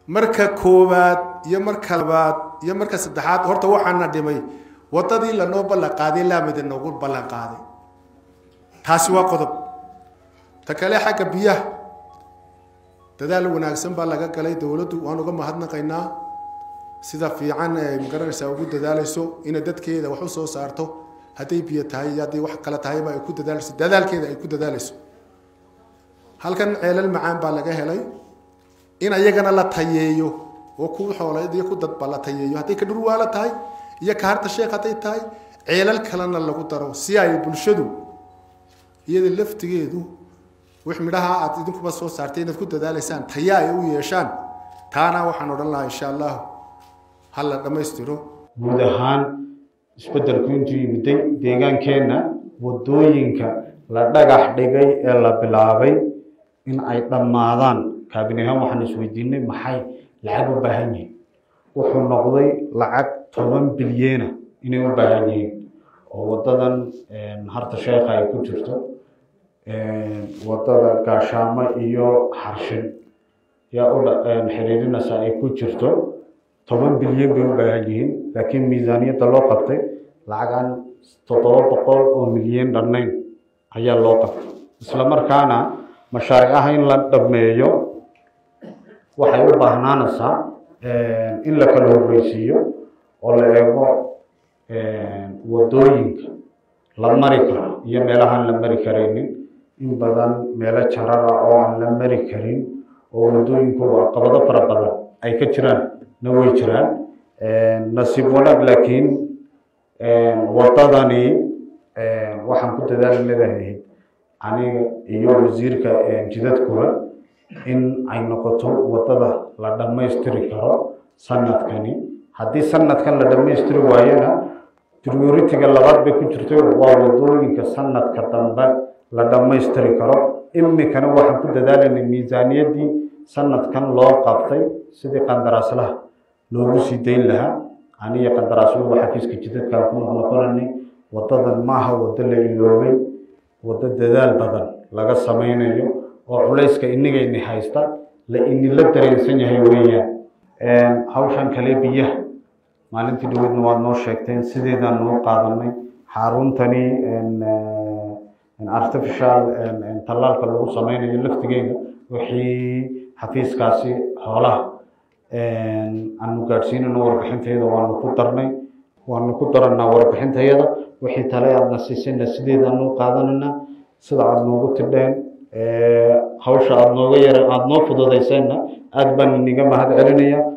marka koowaad iyo marka labaad iyo marka saddexaad horta waxaana dhimay wadadii lanoo ballan qaaday laamida noogu ballan qaaday taasi waa qodob ta kale xagga biyaha dadaal wanaagsan baa laga galay dowladdu waan uga mahadnaqaynaa sida fiican ay magaranaysaa ugu dadaalayso inay dadkeeda wax u soo saarto hadday biyo tahay iyo hadday wax kale tahayba ay ku dadaalayso dadaalkeeda ay ku dadaalayso halkan ceelal macaan baa laga helay in ayagana la tayeeyo oo ku xoolayd iyo ku dadba la tayeeyo hadday ka dhurwaala tahay iyo ka harta sheekh hadday tahay ceelal kalena lagu daro si ay bulshadu iyada laftigeedu wix midhaha aad idinkuba soo saartay inaad ku dadaalaysaan taya ay u yeeshaan taana waxaan odhan lahaa insha allahu ha la dhammaystiro guud ahaan isbeddelku intuu yimiday deegaankeenna waddooyinka la dhagax dhigay ee la bilaabay in ay dhammaadaan kaabin ahaan waxaan isweydiinay maxay lacag u baahan yihiin wuxuu noqday lacag toban bilyeena inay u baahan yihiin oo waddadan harta sheekha ay ku jirto waddada gaashaamo iyo xarshin yaa u xiriirinaysa ay ku jirto toban bilyan bay u baahan yihiin laakiin miisaaniyadda loo qabtay lacagan toddoba boqol oo milyan dhannayn ayaa loo qabtay isla markaana mashaariicaha in la dhameeyo waxay u baahnaanaysaa in la kala horreysiiyo oo la eego waddooyinka la mari karo iyo meelahaan la mari karaynin in badan meelo jarara oo aan la mari karin oo waddooyinku caqabado fara badan ay ka jiraan na way jiraan nasiib wanaag laakiin waddadani waxaan ku dadaali leedahay aniga iyo wasiirka jidadkuba in ay noqoto waddada la dhammaystiri karo sanadkani haddii sanadkan la dhammaystiri waayona prioritiga labaad bay ku jirto waa waddooyinka sanadka dambe la dhammaystiri karo imikana waxaan ku dadaalaynay miisaaniyaddii sanadkan loo qabtay sidii qandaraaslaha loogu sii dayn lahaa aniyo qandaraasluhu xafiiska jidadkaan ku noqnoqonanay waddadan maaha waddo la iloobay waddo dadaal badan laga samaynayo oo culayska inagayni haysta la inila dareensan yahay weeyaan hawshan kale biyaha maalintii dhaweydna waad noo sheegteen sideedaan noo qaadanay xaruntani artificial tallaalka lagu sameynayo laftigeeda wixii xafiiskaasi xoolaha aanu gaadhsiinayno warbixintayada waanu ku darnay waanu ku daranaa warbixintayada wixii tale aadna siisayna sideedaanu qaadanayna sida aada noogu tidheen hawsha aada nooga yara aada noo fududayseenna aada baan iniga mahad celinaya